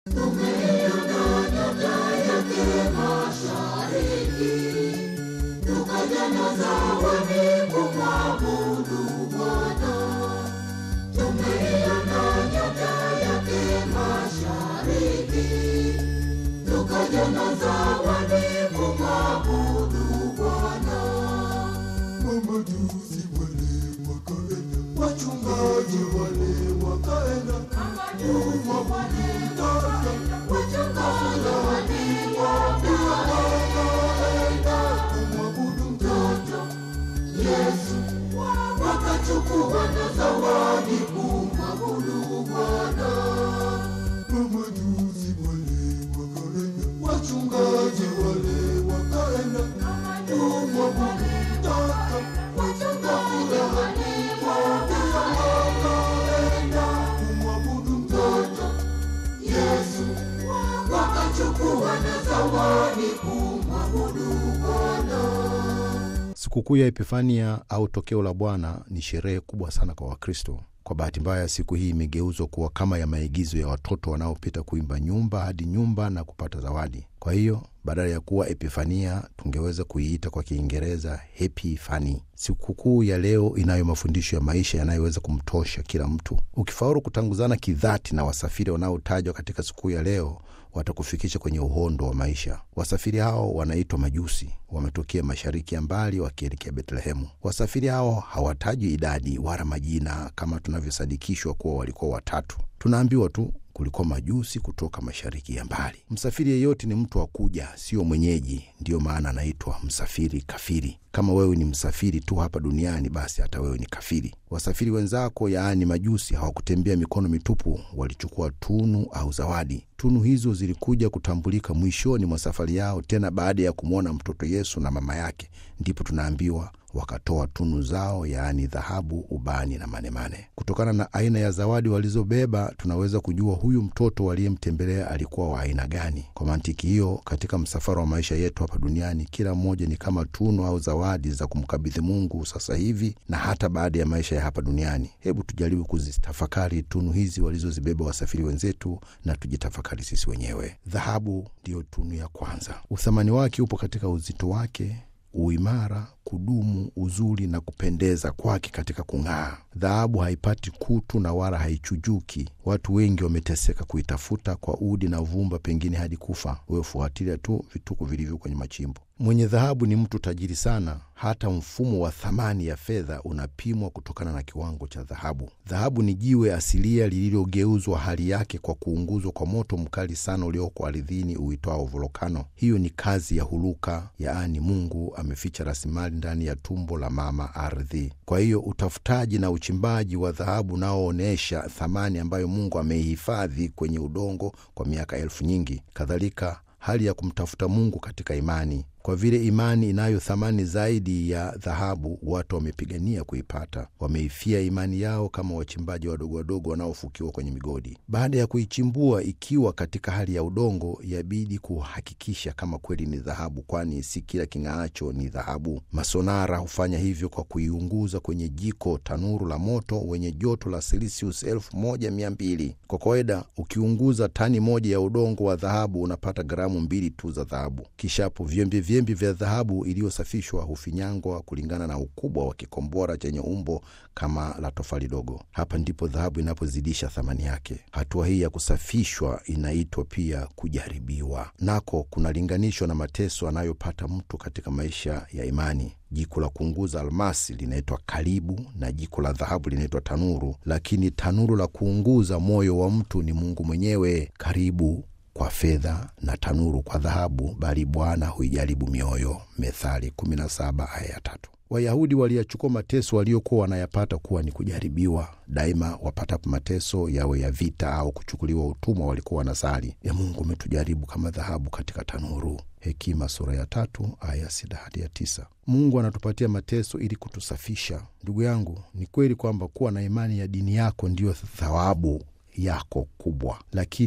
Mamajuzi wale wakaenda, wachungaji wale wakaenda, kumwabudu kumwabudu mtoto Yesu, wakachukua na zawadi kumwabudu Bwana. Mamajuzi wale wakaenda, wachungaji wale wakaenda, kumwabudu mtoto kumwabudu mtoto Yesu, wakachukua na zawadi kumwabudu Bwana. Sikukuu ya Epifania au tokeo la Bwana ni sherehe kubwa sana kwa Wakristo. Kwa bahati mbaya, siku hii imegeuzwa kuwa kama ya maigizo ya watoto wanaopita kuimba nyumba hadi nyumba na kupata zawadi. Kwa hiyo badala ya kuwa Epifania tungeweza kuiita kwa Kiingereza Happy Fani. Sikukuu ya leo inayo mafundisho ya maisha yanayoweza kumtosha kila mtu. Ukifaulu kutanguzana kidhati na wasafiri wanaotajwa katika sikukuu ya leo watakufikisha kwenye uhondo wa maisha. Wasafiri hao wanaitwa Majusi, wametokea mashariki ya mbali wakielekea Betlehemu. Wasafiri hao hawatajwi idadi wala majina kama tunavyosadikishwa kuwa walikuwa watatu. Tunaambiwa tu kulikuwa majusi kutoka mashariki ya mbali. Msafiri yeyote ni mtu wa kuja, sio mwenyeji. Ndiyo maana anaitwa msafiri kafiri. Kama wewe ni msafiri tu hapa duniani, basi hata wewe ni kafiri. Wasafiri wenzako, yaani majusi, hawakutembea mikono mitupu, walichukua tunu au zawadi. Tunu hizo zilikuja kutambulika mwishoni mwa safari yao, tena baada ya kumwona mtoto Yesu na mama yake, ndipo tunaambiwa wakatoa tunu zao, yaani dhahabu, ubani na manemane. Kutokana na aina ya zawadi walizobeba, tunaweza kujua huyu mtoto waliyemtembelea alikuwa wa aina gani. Kwa mantiki hiyo, katika msafara wa maisha yetu hapa duniani, kila mmoja ni kama tunu au zawadi za kumkabidhi Mungu sasa hivi na hata baada ya maisha ya hapa duniani. Hebu tujaribu kuzitafakari tunu hizi walizozibeba wasafiri wenzetu na tujitafakari sisi wenyewe. Dhahabu ndiyo tunu ya kwanza. Uthamani wake upo katika uzito wake uimara, kudumu, uzuri na kupendeza kwake katika kung'aa. Dhahabu haipati kutu na wala haichujuki. Watu wengi wameteseka kuitafuta kwa udi na vumba, pengine hadi kufa. Wewe fuatilia tu vituko vilivyo kwenye machimbo. Mwenye dhahabu ni mtu tajiri sana. Hata mfumo wa thamani ya fedha unapimwa kutokana na kiwango cha dhahabu. Dhahabu ni jiwe asilia lililogeuzwa hali yake kwa kuunguzwa kwa moto mkali sana ulioko ardhini uitwao volokano. Hiyo ni kazi ya huluka, yaani Mungu ameficha rasilimali ndani ya tumbo la mama ardhi. Kwa hiyo utafutaji na uchimbaji wa dhahabu unaoonyesha thamani ambayo Mungu ameihifadhi kwenye udongo kwa miaka elfu nyingi. Kadhalika hali ya kumtafuta Mungu katika imani. Kwa vile imani inayo thamani zaidi ya dhahabu, watu wamepigania kuipata. Wameifia imani yao kama wachimbaji wadogo wadogo wanaofukiwa kwenye migodi. Baada ya kuichimbua ikiwa katika hali ya udongo, yabidi kuhakikisha kama kweli ni dhahabu, kwani si kila king'aacho ni dhahabu. Masonara hufanya hivyo kwa kuiunguza kwenye jiko tanuru la moto wenye joto la selisius elfu moja mia mbili. Kwa kawaida ukiunguza tani moja ya udongo wa dhahabu unapata gramu mbili tu za dhahabu. Kishapo vyembe vyembe vya dhahabu iliyosafishwa hufinyangwa kulingana na ukubwa wa kikombora chenye umbo kama la tofali dogo. Hapa ndipo dhahabu inapozidisha thamani yake. Hatua hii ya kusafishwa inaitwa pia kujaribiwa, nako kunalinganishwa na mateso anayopata mtu katika maisha ya imani. Jiko la kuunguza almasi linaitwa kalibu na jiko la dhahabu linaitwa tanuru, lakini tanuru la kuunguza moyo wa mtu ni Mungu mwenyewe. Karibu kwa fedha na tanuru kwa dhahabu, bali Bwana huijaribu mioyo. Methali 17 aya ya tatu. Wayahudi waliyachukua mateso waliokuwa wanayapata kuwa ni kujaribiwa. Daima wapatapo mateso, yawe ya vita au kuchukuliwa utumwa, walikuwa wanasali, ya Mungu umetujaribu kama dhahabu katika tanuru. Hekima sura ya tatu aya sita hadi ya tisa. Mungu anatupatia mateso ili kutusafisha. Ndugu yangu, ni kweli kwamba kuwa na imani ya dini yako ndiyo thawabu yako kubwa, lakini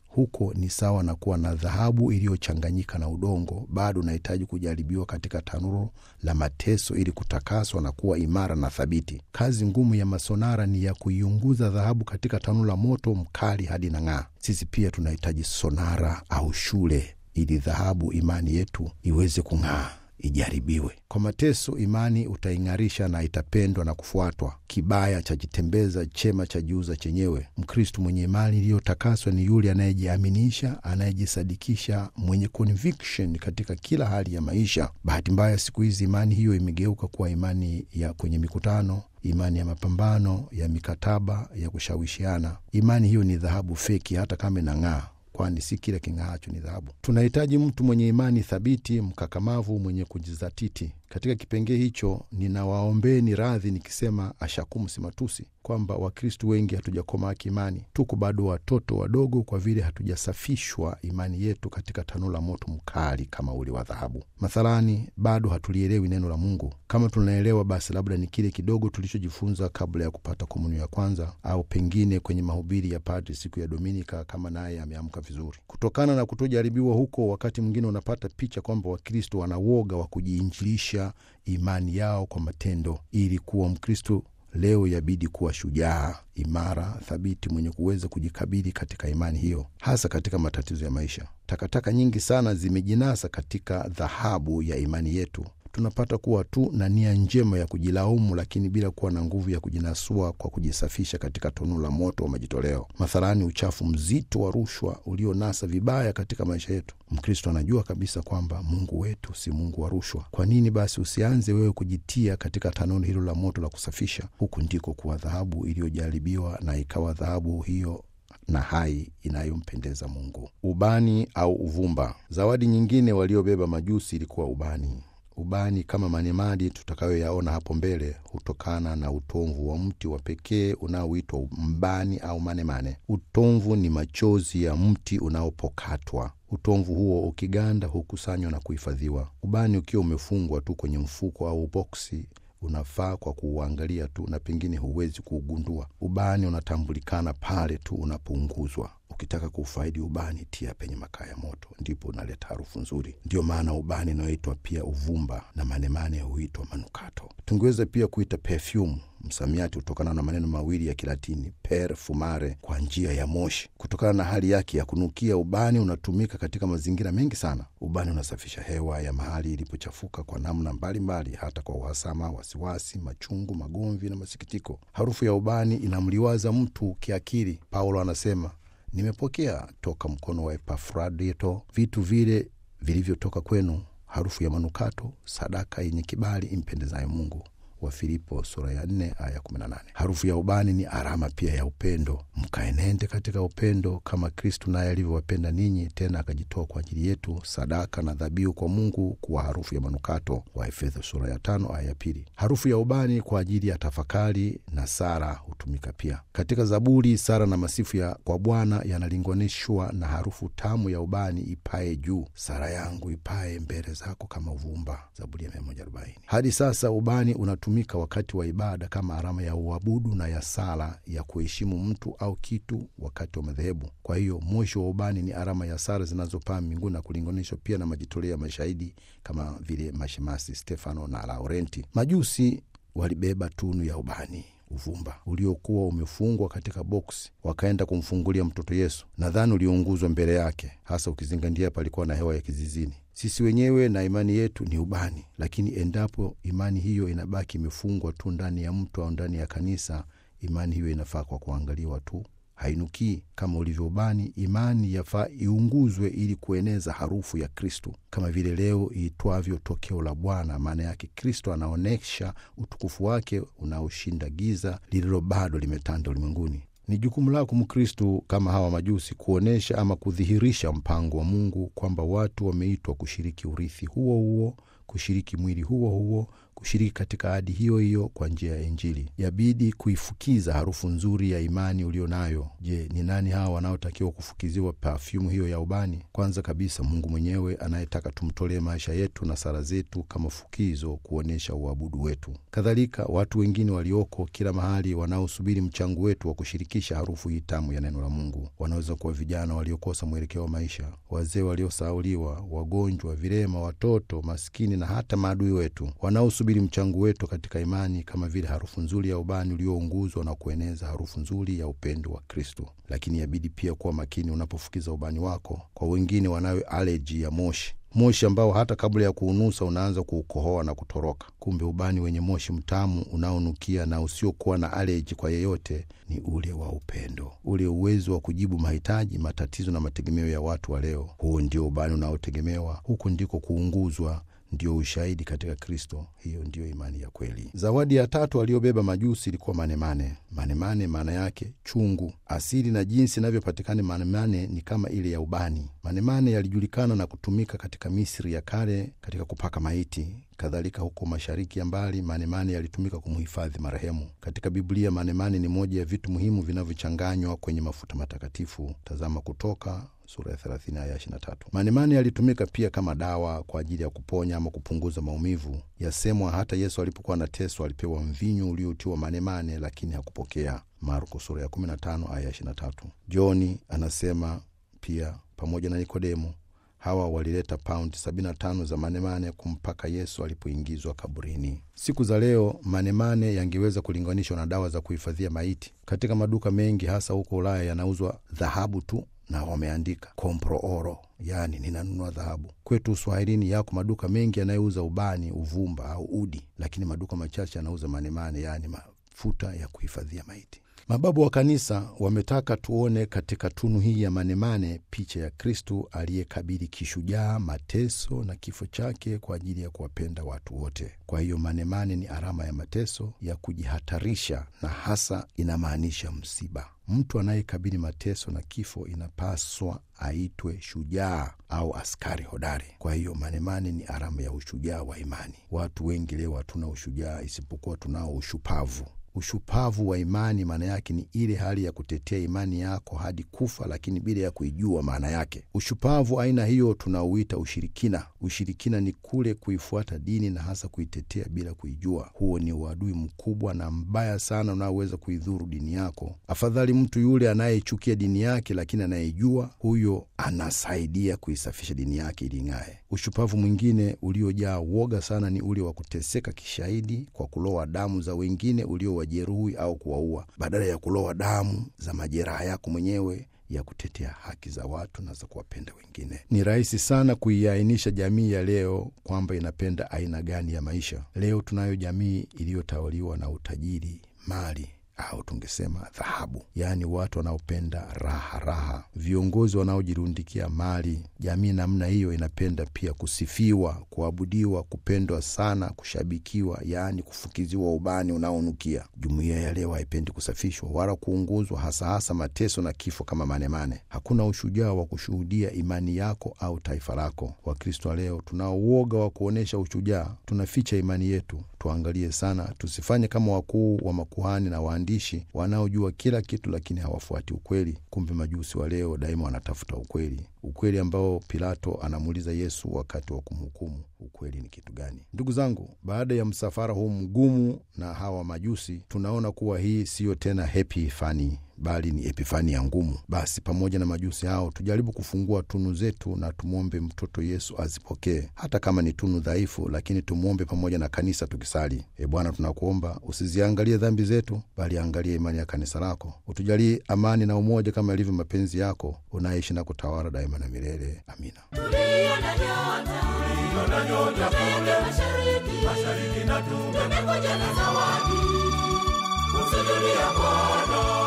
huko ni sawa na kuwa na dhahabu iliyochanganyika na udongo. Bado unahitaji kujaribiwa katika tanuru la mateso ili kutakaswa na kuwa imara na thabiti. Kazi ngumu ya masonara ni ya kuiunguza dhahabu katika tanuru la moto mkali hadi na ng'aa. Sisi pia tunahitaji sonara au shule ili dhahabu imani yetu iweze kung'aa ijaribiwe kwa mateso. Imani utaing'arisha na itapendwa na kufuatwa. Kibaya chajitembeza, chema chajiuza chenyewe. Mkristu mwenye imani iliyotakaswa ni yule anayejiaminisha, anayejisadikisha, mwenye conviction katika kila hali ya maisha. Bahati mbaya, siku hizi imani hiyo imegeuka kuwa imani ya kwenye mikutano imani ya mapambano, ya mikataba, ya kushawishiana. Imani hiyo ni dhahabu feki, hata kama inang'aa kwani si kile king'aacho ni dhahabu. Tunahitaji mtu mwenye imani thabiti, mkakamavu, mwenye kujizatiti. Katika kipengee hicho, ninawaombeni radhi nikisema ashakumu si matusi, kwamba Wakristu wengi hatujakomaa kiimani, tuko bado watoto wadogo, kwa vile hatujasafishwa imani yetu katika tanuru la moto mkali kama ule wa dhahabu. Mathalani, bado hatulielewi neno la Mungu. Kama tunaelewa, basi labda ni kile kidogo tulichojifunza kabla ya kupata komunio ya kwanza, au pengine kwenye mahubiri ya padri siku ya Dominika, kama naye ameamka vizuri. Kutokana na kutojaribiwa huko, wakati mwingine unapata picha kwamba Wakristo wana woga wa kujiinjilisha imani yao kwa matendo. Ili kuwa Mkristo leo yabidi kuwa shujaa, imara, thabiti, mwenye kuweza kujikabili katika imani hiyo, hasa katika matatizo ya maisha. Takataka nyingi sana zimejinasa katika dhahabu ya imani yetu. Tunapata kuwa tu na nia njema ya kujilaumu, lakini bila kuwa na nguvu ya kujinasua kwa kujisafisha katika tunu la moto wa majitoleo. Mathalani, uchafu mzito wa rushwa ulionasa vibaya katika maisha yetu. Mkristo anajua kabisa kwamba Mungu wetu si Mungu wa rushwa. Kwa nini basi usianze wewe kujitia katika tanuru hilo la moto la kusafisha? Huku ndiko kuwa dhahabu iliyojaribiwa na ikawa dhahabu hiyo na hai inayompendeza Mungu. Ubani au uvumba. Zawadi nyingine waliobeba majusi ilikuwa ubani. Ubani kama manemadi tutakayoyaona hapo mbele hutokana na utomvu wa mti wa pekee unaoitwa mbani au manemane. Utomvu ni machozi ya mti unaopokatwa. Utomvu huo ukiganda hukusanywa na kuhifadhiwa. Ubani ukiwa umefungwa tu kwenye mfuko au boksi unafaa kwa kuuangalia tu na pengine huwezi kuugundua. Ubani unatambulikana pale tu unapounguzwa. Ukitaka kuufaidi ubani, tia penye makaa ya moto, ndipo unaleta harufu nzuri. Ndiyo maana ubani unaoitwa pia uvumba na manemane huitwa manukato. Tungeweza pia kuita perfume, msamiati hutokana na maneno mawili ya Kilatini per fumare, kwa njia ya moshi. Kutokana na hali yake ya kunukia, ubani unatumika katika mazingira mengi sana. Ubani unasafisha hewa ya mahali ilipochafuka kwa namna mbalimbali, hata kwa uhasama, wasiwasi, machungu, magomvi na masikitiko. Harufu ya ubani inamliwaza mtu kiakili. Paulo anasema nimepokea toka mkono wa Epafrodito vitu vile vilivyotoka kwenu, harufu ya manukato, sadaka yenye kibali impendezayo Mungu. wa Filipo sura ya nne aya kumi na nane. Harufu ya ubani ni alama pia ya upendo. Mkaenende katika upendo kama Kristu naye alivyowapenda ninyi, tena akajitoa kwa ajili yetu sadaka na dhabihu kwa Mungu kuwa harufu ya manukato. wa Efeso sura ya tano aya ya pili. Harufu ya ubani kwa ajili ya tafakari na sara hutumika pia katika Zaburi. Sara na masifu ya kwa Bwana yanalinganishwa na harufu tamu ya ubani ipaye juu. Sara yangu ipaye mbele zako kama uvumba, Zaburi ya 140. Hadi sasa ubani unatumika wakati wa ibada kama alama ya uabudu na ya sala ya kuheshimu mtu au kitu wakati wa madhehebu. Kwa hiyo moshi wa ubani ni alama ya sala zinazopaa mbinguni na kulinganishwa pia na majitoleo ya mashahidi kama vile mashemasi Stefano na Laurenti. Majusi walibeba tunu ya ubani uvumba uliokuwa umefungwa katika boksi, wakaenda kumfungulia mtoto Yesu. Nadhani uliunguzwa mbele yake, hasa ukizingatia palikuwa na hewa ya kizizini. Sisi wenyewe na imani yetu ni ubani, lakini endapo imani hiyo inabaki imefungwa tu ndani ya mtu au ndani ya kanisa, imani hiyo inafaa kwa kuangaliwa tu, hainukii kama ulivyo ubani. Imani yafaa iunguzwe ili kueneza harufu ya Kristu, kama vile leo iitwavyo tokeo la Bwana. Maana yake Kristo anaonyesha utukufu wake unaoshinda giza lililo bado limetanda ulimwenguni. Ni jukumu lako Mkristu, kama hawa majusi, kuonyesha ama kudhihirisha mpango wa Mungu kwamba watu wameitwa kushiriki urithi huo huo kushiriki mwili huo huo kushiriki katika ahadi hiyo hiyo kwa njia ya Injili. Yabidi kuifukiza harufu nzuri ya imani ulio nayo. Je, ni nani hawa wanaotakiwa kufukiziwa pafyumu hiyo ya ubani? Kwanza kabisa, Mungu mwenyewe anayetaka tumtolee maisha yetu na sala zetu kama fukizo kuonyesha uabudu wetu. Kadhalika, watu wengine walioko kila mahali wanaosubiri mchango wetu wa kushirikisha harufu hii tamu ya neno la Mungu. Wanaweza kuwa vijana waliokosa mwelekeo wa maisha, wazee waliosahauliwa, wagonjwa, vilema, watoto maskini na hata maadui wetu wanaosubiri mchango wetu katika imani, kama vile harufu nzuri ya ubani uliounguzwa na kueneza harufu nzuri ya upendo wa Kristo. Lakini yabidi pia kuwa makini unapofukiza ubani wako kwa wengine wanayo aleji ya moshi moshi ambao hata kabla ya kuunusa unaanza kuukohoa na kutoroka. Kumbe ubani wenye moshi mtamu unaonukia na usiokuwa na aleji kwa yeyote ni ule wa upendo, ule uwezo wa kujibu mahitaji, matatizo na mategemeo ya watu wa leo. Huo ndio ubani unaotegemewa, huku ndiko kuunguzwa ndio ushahidi katika Kristo. Hiyo ndiyo imani ya kweli. Zawadi ya tatu aliyobeba majusi ilikuwa manemane. Manemane maana yake chungu. Asili na jinsi inavyopatikana manemane ni kama ile ya ubani. Manemane yalijulikana na kutumika katika Misri ya kale katika kupaka maiti. Kadhalika huko mashariki ya mbali manemane yalitumika kumhifadhi marehemu. Katika Biblia manemane ni moja ya vitu muhimu vinavyochanganywa kwenye mafuta matakatifu. Tazama Kutoka sura ya 30 aya 23. Manemane yalitumika pia kama dawa kwa ajili ya kuponya ama kupunguza maumivu. Yasemwa hata Yesu alipokuwa anateswa alipewa mvinyo uliotiwa manemane, lakini hakupokea. Marko sura ya 15 aya 23. Johni anasema pia pamoja na Nikodemo hawa walileta paundi 75 za manemane kumpaka Yesu alipoingizwa kaburini. Siku za leo manemane yangeweza kulinganishwa na dawa za kuhifadhia maiti. Katika maduka mengi hasa huko Ulaya yanauzwa dhahabu tu na wameandika compro oro, yaani ninanunua dhahabu. Kwetu Uswahilini yako maduka mengi yanayouza ubani, uvumba au udi, lakini maduka machache yanauza manemane, yaani mafuta ya kuhifadhia maiti. Mababu wa kanisa wametaka tuone katika tunu hii ya manemane picha ya Kristu aliyekabili kishujaa mateso na kifo chake kwa ajili ya kuwapenda watu wote. Kwa hiyo manemane ni alama ya mateso ya kujihatarisha, na hasa inamaanisha msiba. Mtu anayekabili mateso na kifo inapaswa aitwe shujaa au askari hodari. Kwa hiyo manemane ni alama ya ushujaa wa imani. Watu wengi leo hatuna ushujaa, isipokuwa tunao ushupavu. Ushupavu wa imani maana yake ni ile hali ya kutetea imani yako hadi kufa, lakini bila ya kuijua maana yake. Ushupavu aina hiyo tunauita ushirikina. Ushirikina ni kule kuifuata dini na hasa kuitetea bila kuijua. Huo ni uadui mkubwa na mbaya sana unaoweza kuidhuru dini yako. Afadhali mtu yule anayeichukia dini yake, lakini anayeijua, huyo anasaidia kuisafisha dini yake ili ing'ae. Ushupavu mwingine uliojaa woga sana ni ule wa kuteseka kishahidi kwa kuloa damu za wengine ulio wajeruhi au kuwaua, badala ya kuloa damu za majeraha yako mwenyewe ya kutetea haki za watu na za kuwapenda wengine. Ni rahisi sana kuiainisha jamii ya leo kwamba inapenda aina gani ya maisha. Leo tunayo jamii iliyotawaliwa na utajiri, mali au tungesema dhahabu, yaani watu wanaopenda raha raha, viongozi wanaojirundikia mali. Jamii namna hiyo inapenda pia kusifiwa, kuabudiwa, kupendwa sana, kushabikiwa, yaani kufukiziwa ubani unaonukia. Jumuiya ya leo haipendi kusafishwa wala kuunguzwa, hasa hasa mateso na kifo kama manemane. Hakuna ushujaa wa kushuhudia imani yako au taifa lako. Wakristo wa leo tunao uoga wa kuonyesha ushujaa, tunaficha imani yetu. Tuangalie sana, tusifanye kama wakuu wa makuhani na waandishi wanaojua kila kitu, lakini hawafuati ukweli. Kumbe majusi wa leo daima wanatafuta ukweli, ukweli ambao Pilato anamuuliza Yesu wakati wa kumhukumu. Ukweli ni kitu gani? Ndugu zangu, baada ya msafara huu mgumu na hawa majusi, tunaona kuwa hii siyo tena happy fani bali ni epifani ya ngumu. Basi pamoja na majusi hao tujaribu kufungua tunu zetu na tumwombe mtoto Yesu azipokee, hata kama ni tunu dhaifu, lakini tumwombe pamoja na kanisa tukisali: E Bwana, tunakuomba usiziangalie dhambi zetu, bali angalie imani ya kanisa lako. Utujalie amani na umoja kama ilivyo mapenzi yako, unaishi na kutawala daima na milele. Amina. Tuliona nyota, Tuliona nyota tuende mashariki, mashariki na tume tumekuja na zawadi, kusujudia Bwana